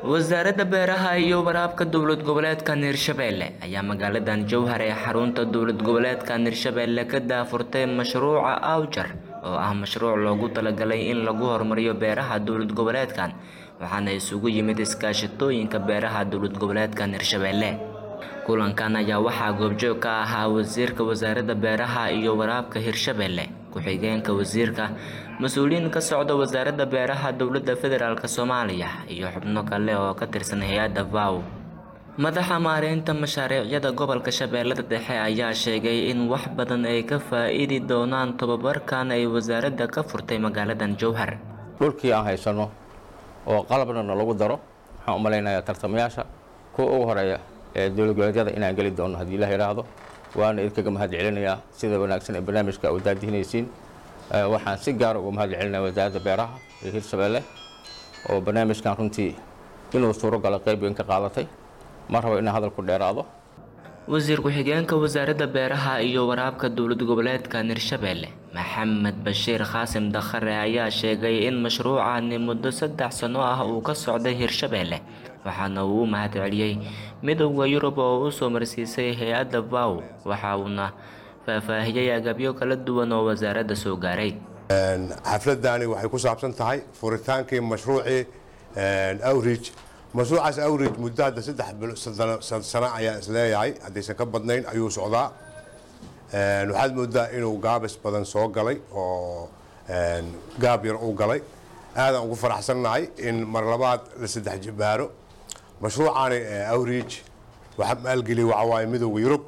wasaaradda beeraha iyo waraabka dowlad goboleedkan hirshabelle ayaa magaaladan jowhar ee xarunta dowlad goboleedkan hirshabelle ka daafurtay mashruuca awjar oo ah mashruuc loogu talagalay in lagu horumariyo beeraha dowlad goboleedkan waxaana isugu yimid iskaashatooyinka beeraha dowlad goboleedkan hirshabelle kulankan ayaa waxaa goobjoog ka ahaa wasiirka wasaaradda beeraha iyo waraabka hirshabelle ku-xigeenka wasiirka mas-uuliyiin ka socda wasaaradda beeraha dowladda federaalk soomaaliya iyo xubno kale oo ka tirsan hay-adda vow madaxa maareynta mashaariicyada gobolka shabeellada dhexe ayaa sheegay in wax badan ay ka faa-iidi doonaan tobabarkan ay wasaaradda ka furtay magaaladan jowhar dhulkii aan haysano oo qalabnana lagu daro waxaan u malaynayaa tartamayaasha kuwa ugu horeeya ee dowlad goboleedyada inaan geli doono haddii ilaah yidhaahdo waana idinkaga mahad celinayaa sida wanaagsan ee barnaamijka u daadihinaysiin waxaan si gaara uga mahad celinaya wasaaradda beeraha ee hirshabelle oo barnaamijkan runtii inuu suuro galo qayb weyn ka qaadatay ma rabo inaan hadal ku dheeraado wasiir ku-xigeenka wasaaradda beeraha iyo waraabka dowlad goboleedkan hirshabelle maxamed bashiir qaasim dakhare ayaa sheegay in mashruucani muddo saddex sano ah uu ka socday hirshabelle waxaana uu u mahad celiyey midowda yurub oo u soo marsiisay hay-adda vow waxa uuna faahfaahiyey agabyo kala duwan oo wasaaradda soo gaaray xafladani waxay ku saabsan tahay furitaankii mashruucii outreach mashruucaas outreach muddo hadda saddex sano ayaa isleeyahay haddaysan ka badnayn ayuu socdaa waxaad moodaa inuu gaabis badan soo galay oo gaab yar u galay aadaan ugu faraxsannahay in mar labaad la saddex jibaaro mashruucaani outreach waxaa maalgeliyay waxaa waaye midowda yurub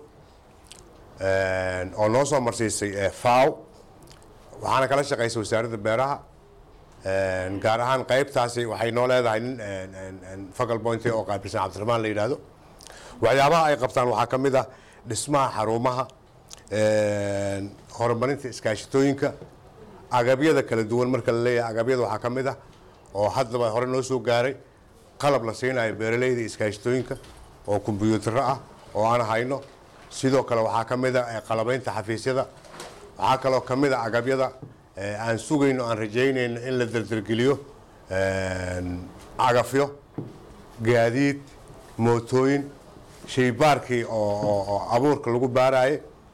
oo noo soo marsiisay faw waxaana kala shaqaysay wasaaradda beeraha gaar ahaan qaybtaasi waxay noo leedahay nin focal point oo qaabilsan cabdiraxmaan la yidhaahdo waxyaabaha ay qabtaan waxaa ka mid ah dhismaha xarumaha horumarinta iskaashatooyinka agabyada kala duwan marka la leeyahay agabyada waxaa ka mid ah oo haddaba hore noo soo gaaray qalab la siinayo beeraleyda iskaashatooyinka oo kombyuutaro ah oo aan hayno sidoo kale waxaa ka mid a qalabaynta xafiisyada waxaa kaloo ka mid a agabyada aan sugayno aan rajaynayno in la dardargeliyo cagafyo gaadiid mootooyin shaybaarkii oo abuurka lagu baaraye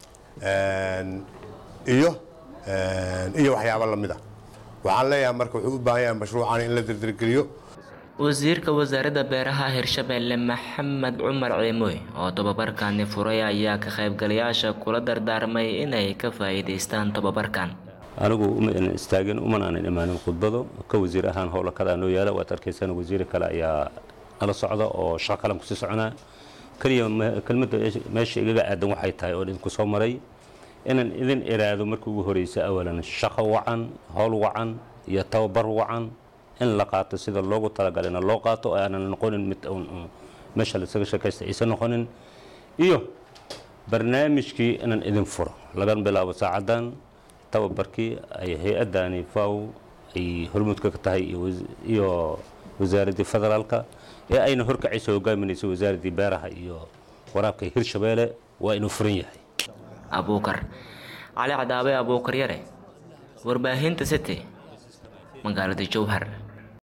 iyo iyo waxyaabo lamid a waxaan leeyahay marka wuxuu u baahan yahay mashruucan in la dardargeliyo wasiirka wasaaradda beeraha hirshabelle maxamed cumar ciimoy oo tobabarkani furay ayaa ka qaybgalayaasha kula dardaarmay inay ka faa-iideystaan tobabarkan anigu uma istaagin uman aanan imaanin khudbado ka wasiir ahaan howla kadaa noo yaala waad arkaysaan wasiir kale ayaa nala socda oo shaqo kalan kusii soconaa keliya kelmadda meesha igaga aadan waxay tahay oo idinku soo maray inaan idin iraado markii ugu horeysa awalan shaqo wacan howl wacan iyo tababar wacan in la qaato sida loogu talagalana loo qaato oo aanan noqonin mid meesha lasaga sheekaysta aysan noqonin iyo barnaamijkii inaan idin furo laga bilaabo saacadan tababarkii ay hay-addani faw ay hormuudka ka tahay iyo wasaaraddii federaalka ee ayna horkacayso hogaaminayso wasaaraddii beeraha iyo waraabka hirshabeelle waa inuu furan yahay abuukar cali cadaabe abuukar yare warbaahinta city magaalada jowhar